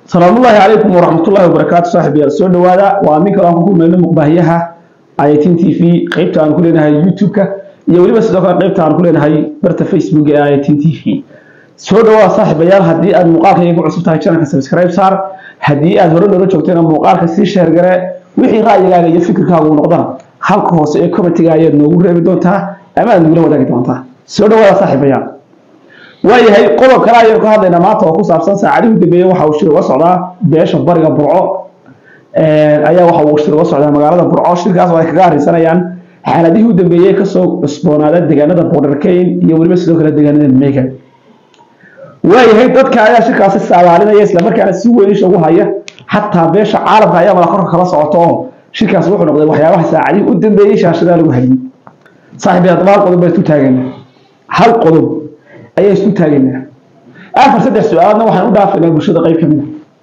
salaamullaahi calaykum waraxmatullaahi wabarakaatu saaxiibayaal soo dhowaada waa min kale aan ku kulmayno muqbaahiyaha ayatin t v qaybta aan ku leenahay youtube-ka iyo weliba sidoo kale qaybta aan ku leenahay barta facebook ee ayatin t v soo dhawaada saaxiibayaal haddii aad muuqaalkayga ku cusub tahay channelka subscribe saar haddii aad hore noola joogtayna muuqaalka sii sheer gare wixii ra'yigaaga iyo fikirkaaga uu noqdana halka hoose ee commentiga ayaad noogu reebi doontaa ama aad nagula wadaagi doontaa soo dhawaada saaxiibayaal waayahay qodob kale ayaynu ka hadlaynaa maanta oo ku saabsan saacadihii u dambeeyey waxa uu shir uga socdaa beesha bariga burco ayaa waxa uu shir uga socdaa magaalada burco shirkaas oo ay kaga arrinsanayaan xaaladihii u dambeeyey kasoo cusboonaada deegaanada borderkeyn iyo weliba sidoo kale deegaanada megan waayahay dadka ayaa shirkaasi saabaalinaya islamarkaana si weyn isha ugu haya xataa beesha caalamka ayaa mala korka kala socota oo shirkaasi wuxuu noqday waxyaabaha saacadihii u dambeeyey shaashadaa lagu hayay saaxiibay haddaba hal qodob baa isu taagana hal qodob ayaa isu taagaynaa afar saddex su-aalaadna waxaan u dhaafaynaa bulshada qayb ka mid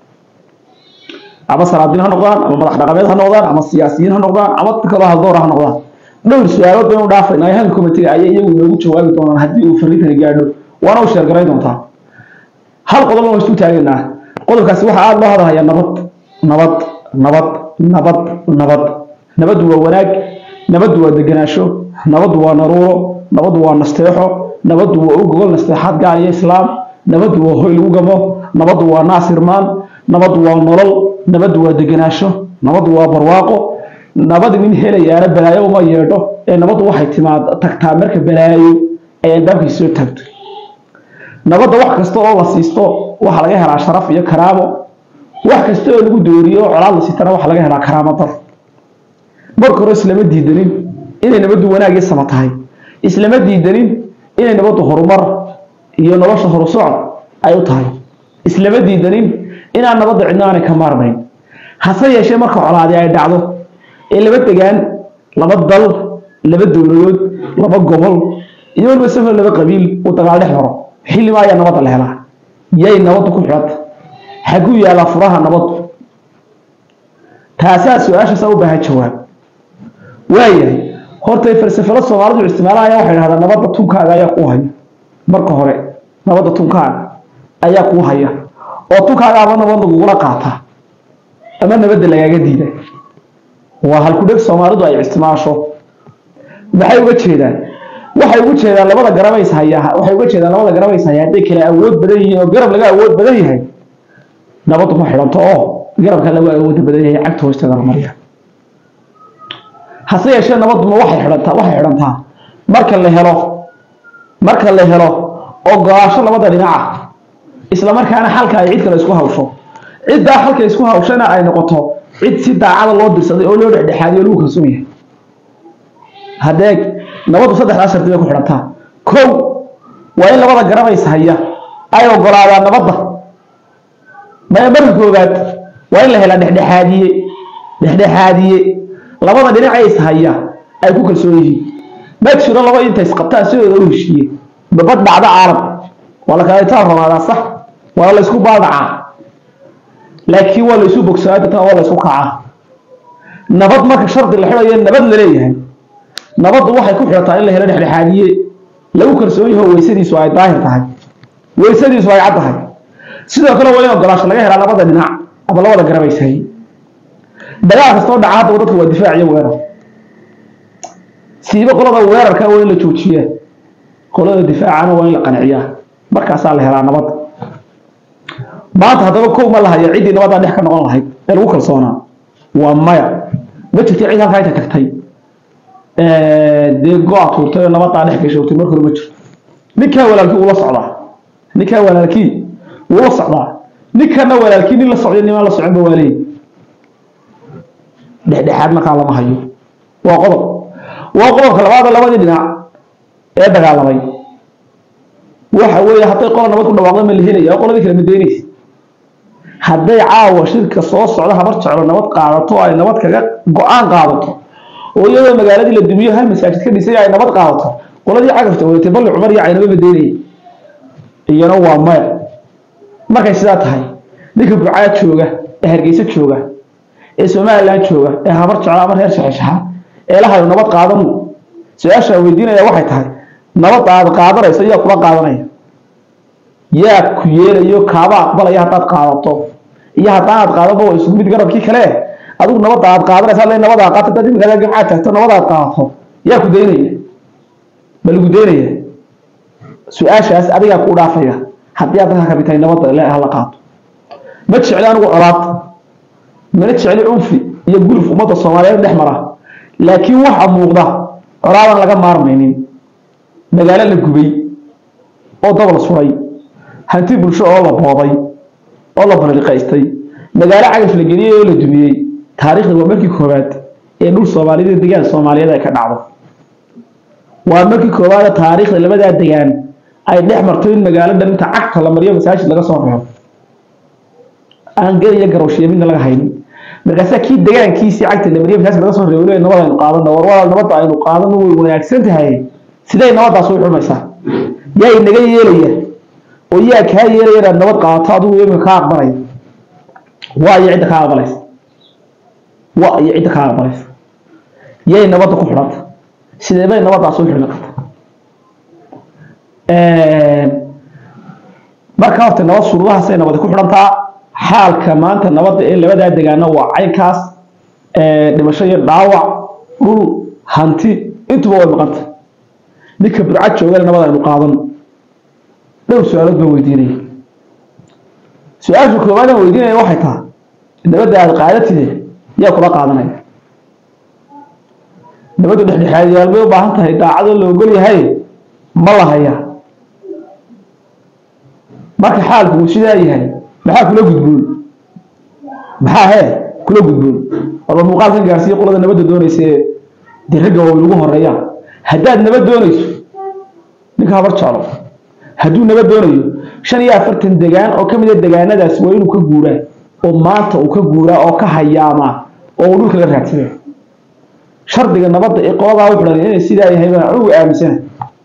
a ama salaadiin ha noqdaan ama madax dhaqameed ha noqdaan ama siyaasiyiin ha noqdaan ama kaloo haldoora ha noqdaan dhowr su-aalood baynu dhaafaynaa ee halka komitiga ayay iyagu inoogu jawaabi doonaan haddii uu fariintani gaadho waana u sheergarayn doontaa hal qodob waan isu taagaynaa qodobkaasi waxaa aada loo hadalhayaa nabad nabad nabad nabad nabad nabaddu waa wanaag nabaddu waa degenaansho nabaddu waa naruuro nabaddu waa nasteexo nabaddu waa u gogol nasteexaad gaal iyo islaam nabaddu waa hoy lagu gamo nabaddu waa naasirmaan nabaddu waa nolol nabaddu waa degenaansho nabaddu waa barwaaqo nabad nin helayaana balaayo uma yeedho ee nabaddu waxay timaad tagtaa marka balaayo ay albaabkiisa soo taagto nabadda wax kasta oo la siisto waxaa laga helaa sharaf iyo karaamo wax kasta oo lagu dooriyo colaad la siitana waxaa laga helaa karaamo dar marka hore islama diidanin inay nabaddu wanaag iyo sama tahay islama diidanin inay nabaddu horumar iyo nolosha horusocod ay u tahay islama diidanin inaan nabadda cidno aanay ka maarmayn hase yeeshee marka colaadi ay dhacdo ee laba degaan laba dal laba dowladood laba gobol iyo waliba safar laba qabiil uu dagaal dhex maro xillima ayaa nabadda la helaa yay nabaddu ku xidhanta xaguu yaalaa furaha nabaddu taasaa su-aashaasaa u baahan jawaab waayahay horta falsafado soomaalidu isticmaalaya waxay dhahdaan nabadda tunkaaga ayaa kuu haya marka hore nabadda tunkaaga ayaa kuu haya oo tunkaaga ama nabad lagugula qaata ama nabadda lagaaga diida waa halkudheg soomaalidu ay isticmaasho maxay uga jeedaan waxay uga jeedaan labada garabays hayaa waxay uga jeedaan labada garabays hayaa hadday kala awood badan yihiin oo garab laga awood badan yahay nabaddu ma xidhanto oo garabka lagu awood badan yahay cagta hoosteeda la mariya hase yeeshee nabaduma waxay xidhantaa waxay xidhantaa marka la helo marka la helo ogolaasho labada dhinaca isla markaana xalka ay cid kale isku hawsho ciddaa xalka isku hawshana ay noqoto cid si daacada loo dirsaday oo loo dhexdhexaadiyo lagu kalsoon yahay haddee nabaddu saddexdaa shardi bay ku xidhantaa kow waa in labada garabays haya ay ogolaadaan nabadda maya marka koowaad waa in la helaa dhexdhexaadiye dhexdhexaadiye labada dhinac is haya ay ku kalsoon yihiin ma jiro laba inta isqabtaan sidooda u heshiiye babad dhacda caalam waa la kala itaan ramaadaa sax waa la isku baaldhacaa laakiin waa la isu bogsaa dadna waa la isku kacaa nabad marka shardi la xidhayo nabad la leeyahay nabaddu waxay ku xidhataa in la helo dhexdhexaadiye lagu kalsoon yaho weysadiisu ay daahir tahay weysadiisu ay cad tahay sidoo kale waa in ogolaasho laga helaa labada dhinac ama labada garabayshay dagaal kastoo dhaca haddaba dadka waa difaac iyo weerar siiba qolada weerarka waa in la joojiyaa qolada difaacana waa in la qanciyaa markaasaa la helaa nabad maanta haddaba kow ma lahaya ciddii nabaddaa dhex ka noqon lahayd ee lagu kalsoonaa waa maya ma jirta cid halkaa inta tagtay dee go-a tuurtay oo nabaddaa dhex gashoogtay marka hore ma jirto ninkaa walaalkii ula socdaa ninkaa walaalkii wula socdaa ninkana walaalkii nin la socday nimaan la soconba waa leeyi dhexdhexaad markaa lama hayo waa qodob waa qodobka labaada labadii dhinac ee dagaalamay waxa weeye hadday qola nabad ku dhawaaqda ma la helaya qoladii kale madeynaysa hadday caawa shirka soo socda habar jeclo nabad qaadato ay nabad kaga go-aan qaadato oo iyadoo magaaladii la dumiyo hal masaajid ka dhisay ay nabad qaadato qoladii cagafta wadatay balli cumar iyo caynaba madeynaya iyana waa maya markay sidaa tahay ninka burcaa jooga ee hargeysa jooga ee somalilan jooga ee habar jeclo ama reer shaxeshaxa ee la hayo nabad qaadanu su-aasha weydiinaya waxay tahay nabad aad qaadanayso yaa kula qaadanaya yaa ku yeelayo kaaba aqbalaya haddaad qaadato iyo haddaanaad qaadanba waa isugu mid garabkii kale adigu nabadda aad qaadanaysa le nabada qaata dad imika gamcaad tagto nabada aad qaadato yaa ku daynaya ma lagu daynaya su-aashaas adigaa ku dhaafaya haddii aad dadka kabitahay nabadda le hala qaato ma jecli anigu colaad mana jecli cunfi iyo guluf ummadda soomaaliyeed dhex mara laakiin waxa muuqda colaadan laga maarmaynin magaalo la gubay oo dabal suray hanti bulsho oo la booday oo la balliqaystay magaalo cagaf la geliyey oo la dumiyey taariikhda waa markii koowaad ee dhul soomaaliyeed degaan soomaaliyeed ay ka dhacdo waa markii koowaad taariikhda labadaa degaan ay dhex marto in magaalo dhan inta cagta la mariyo masaajid laga soo reebo aan gar iyo garowshiya midna laga haynin markaasaa kii degaankiisii cagta la mariyo masaajid laga soo reebo le nabad aynu qaadano war walaal nabadda aynu qaadano way wanaagsan tahay siday nabaddaas u xumaysaa yaa inaga yeelaya oo yaa kaa yeelaya inaad nabad qaadato adigu imika kaa aqbalaya waa iyo cidda kaa aqbalaysa waa iyo cidda kaa aqbalaysa yay nabadda ku xidhanta sidee bay nabaddaas u xidhmi karta marka horta nabad shuruudahaasay nabadi ku xidhantaa xaalka maanta nabadda ee labadaa degaano waa caynkaas dhimasho iyo dhaawac dhul hanti intuba way maqanta ninka burcad joogana nabad aynu qaadan dhowr su-aalood baan weydiinaya su-aasha koowaad aan weydiinaya waxay tahay nabadda aada qaadatide yaa kula qaadanaya nabadda dhexdhexaadiyaal bay u baahan tahay daacadoo la ogol yahay ma la hayaa marka xaalku uu sidaa yahay maxaa kula gudboon maxaa hee kula gudboon walba muuqaalkan gaarsiiya qolada nabadda doonaysa ee dee ragga waa lagu horeeyaa haddaad nabad doonayso ninka habar jeclo hadduu nabad doonayo shan iyo afartan degaan oo ka mid a degaanadaas waa inuu ka guuraa oo maanta uu ka guuraa oo ka hayaamaa oo uu dhulka la raadsada shardiga nabadda ee qoladaa u xidhan inay sidaa yahay baan anugu aaminsana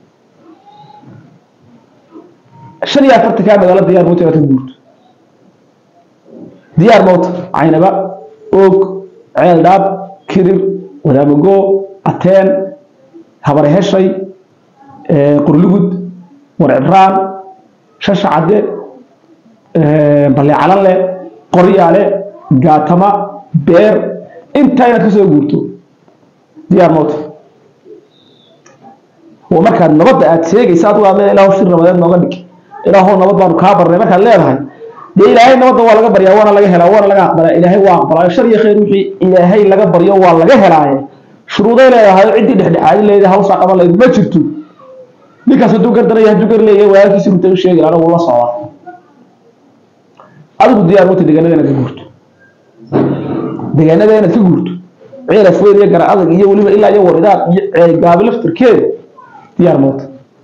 shan iyo afartankaa magaalo diyaar mawta inaad ka guurto diyaar mawta caynaba oog ceel dhaab kirir wadaamago ateen habare heshay qurlugud warcibraan shasha cadde balle calanle qoryaale gaatama beer intaa inaad ka soo guurto diyaar mawta oo markaad nabadda aad sheegaysa adigu aad leedahay ilaahu shir nabadeed nooga dhig ilaahu nabad baanu kaa barnay markaad leedahay dee ilaahay nabadda waa laga baryaa waana laga helaa waana laga aqbalaa ilaahay waa aqbalaayo shar iyo khayr wixii ilaahay laga baryo waa laga helaaye shuruuday leedahay ciddii dhexdhexaadin leedahay hawshaa qaban lahayd ma jirto ninkaas hadduu gardanaya hadduu gar leeyahay walaalkiisi runta u sheegi anagu la socdaa adigu diyaar mawta deegaanada inaad ka guurto deegaanada inaad ka guurto ceelaf weyn iyo gara adag iyo weliba ilaa iyo waridaad iyo ceelgaabi laftirkeeda diyaar mawta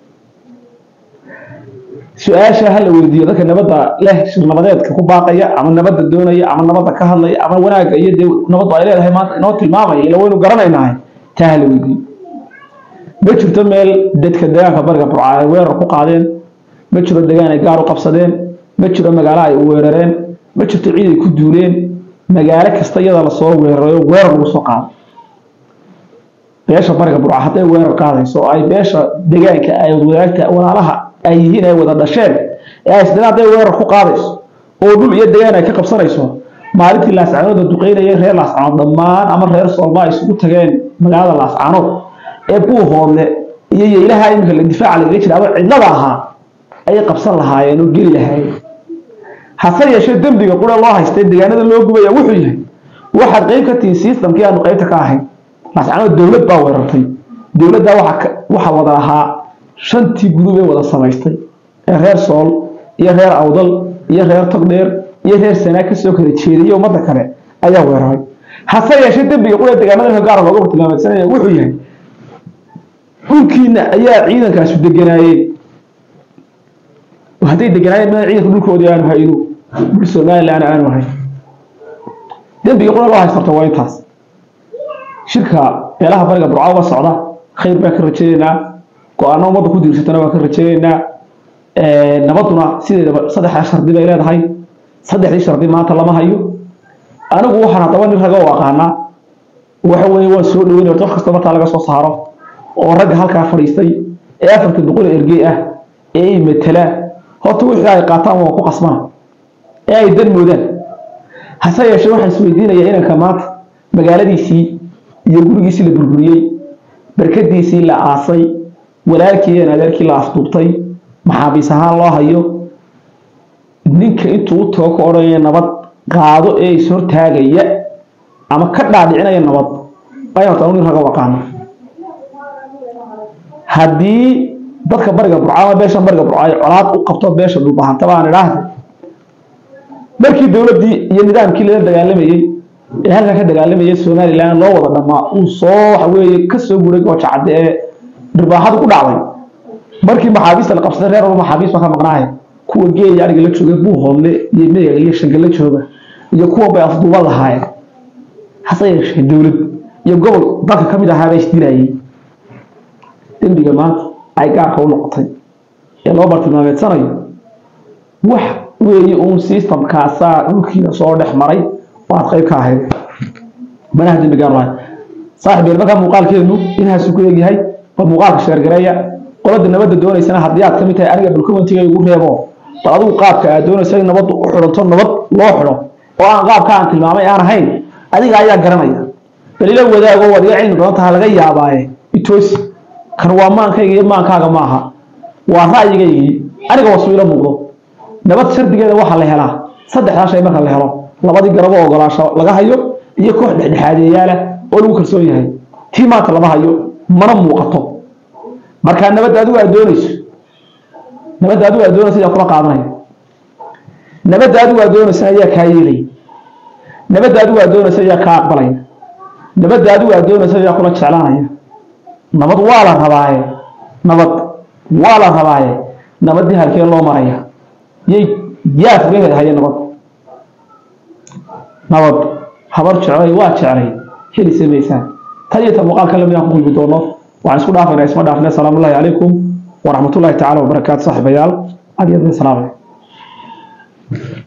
su-aasha hala weydiiyo dadka nabadda leh shir nabadeedka ku baaqaya ama nabadda doonaya ama nabadda ka hadlaya ama wanaagga iyo dee nabaddu ay leedahay maanta inoo tilmaamaya ila waynu garanaynahay taa hala weydiiyo ma jirto meel dadka deegaanka bariga burca ay weerar ku qaadeen ma jiro degaan ay gaar u qabsadeen ma jiro magaalo ay weerareen ma jirto ciid ay ku duuleen magaalo kasta iyada lasoo weerarayo weerar lagu soo qaado beesha bariga burca hadday weerar qaadayso oo ay beesha deegaanka ay wadaagta walaalaha ay yihiin ay wada dhasheen ee ay isdina hadday weerar ku qaadayso oo dhul iyo degaan ay ka qabsanayso maalintii laascaanood la duqeynayay reer laascaanood dhammaan ama reer soolma ay isugu tageen magaalada laascaanood ee buuhoodle iyo yeylaha iminka la difaaca lagaga jira ama cidlada ahaa ayay qabsan lahaayeen oo geli lahaayeen hase yeeshee dembiga qura loo haystay deegaanada loo gubaya wuxuu yahay waxaad qayb ka tihiin systemkii aanu qaybta ka ahayn laascaanood dowlad baa weerartay dowladdaa waxa wada ahaa shantii gudub ee wada samaystay ee reer sool iyo reer awdal iyo reer togdheer iyo reer sanaa kasoo kala jeediyay ummadda kale ayaa weeraray hase yeeshee dembiga qura deegaanada gaara looga hortilmaameysanaya wuxuu yahay dhulkiina ayaa ciidankaasu deganaayeen hadday deganaayeen ma ciidanka dhulkoodii aanu hayno dhul somalilan aanu hayn dembiga qura loo haystarta waa intaas shirka beelaha bariga burca uga socda khayr baan ka rajaynaynaa go-aano ummadda ku diirsatana waan ka rajaynaynaa nabaduna sideedaba saddexdaa shardi bay leedahay saddexdii shardi maanta lama hayo anigu waxaan haddaba nin raga u aqaanaa waxa weeye waan soo dhaweynaya wax kasta markaa laga soo saaro oo ragga halkaa fadhiistay ee afarta boqol ergey ah ee ay matalaan horta wixii ay qaataan waa ku qasbana ee ay dan moodaan hase yeeshee waxaan isweydiinayaa inanka maanta magaaladiisii iyo gurigiisii la burburiyey barkadiisii la aasay walaalkii iyo adeerkii la afduubtay maxaabiis ahaan loo hayo ninka intuu u tago ka odhanaya nabad qaado ee is hortaagaya ama ka dhaadhicinaya nabad ayaan taa nin raga waqaano haddii dadka bariga burco ama beesha bariga burco ay colaad u qabto beesha dhulbahantaba aan idhaahda markii dowladdii iyo nidaamkii lala dagaalamayey ee halkan ka dagaalamayay somalilan loo wada dhamaa uu soo waxa weeye ka soo guray gooja cadde ee dhirbaaxadu ku dhacday markii maxaabiista la qabsaday reer walba maxaabiis baa ka maqnaahay kuwa geeya ariga la jooga buuhoodle iyo meega iyo shange la jooga iyo kuwa bay afduuban lahaayeen hase yeeshee dowlad iyo gobol dalka ka mid ahaabaa isdilayay dembiga maanta ay gaarka u noqotay ee loo bartilmaameedsanayo wax weeye uun systemkaasaa dhulkiina soo dhex maray oo aad qayb ka ahayd manaha dembi gaar lahay saaxib yeel markaa muuqaalkeenu inhaasuu ku eegyahay bal muuqaalka sheergareeya qolada nabadda doonaysana haddii aad ka mid tahay aniga dhulkawantiga igu reebo bal adigu qaabka aad doonaysa in nabaddu u xidhanto nabad loo xidho oo aan qaabka aan tilmaamay aan ahayn adiga ayaa garanaya balila wadaago waad iga cilmi badan taha laga yaabaaye itoosi kan waa maankayga iyo maankaaga maaha waa ra'yigaygii aniga wasu ila muuqdo nabad shardigeeda waxaa la helaa saddexdaa shay marka la helo labadii garabo ogolaasho laga hayo iyo koox dhexdhexaadeeyaala oo lagu kalsoon yahay tii maanta lama hayo mana muuqato markaa nabadda adigu aad doonayso nabadda adigu aad doonayso ayaa kula qaadanaya nabadda adigu aad doonaysa ayaa kaa yeelaya nabadda adigu aad doonaysa ayaa kaa aqbalaya nabadda adigu aad doonaysa ayaa kula jeclaanaya nabad waa la rabaaye nabad waa la rabaaye nabaddii halkee loo maraya yay yaa fugaheed haya nabad nabad habar jeclay waa jeclay heli samaysaan tan iyo tan muuqaalka lamid aan ku kulmi doono waxaan isku dhaafaynaa isma dhaafne asalaamu llahi calaykum waraxmatullahi tacaala wabarakaatu saaxiibayaal aad iyo aad salaamay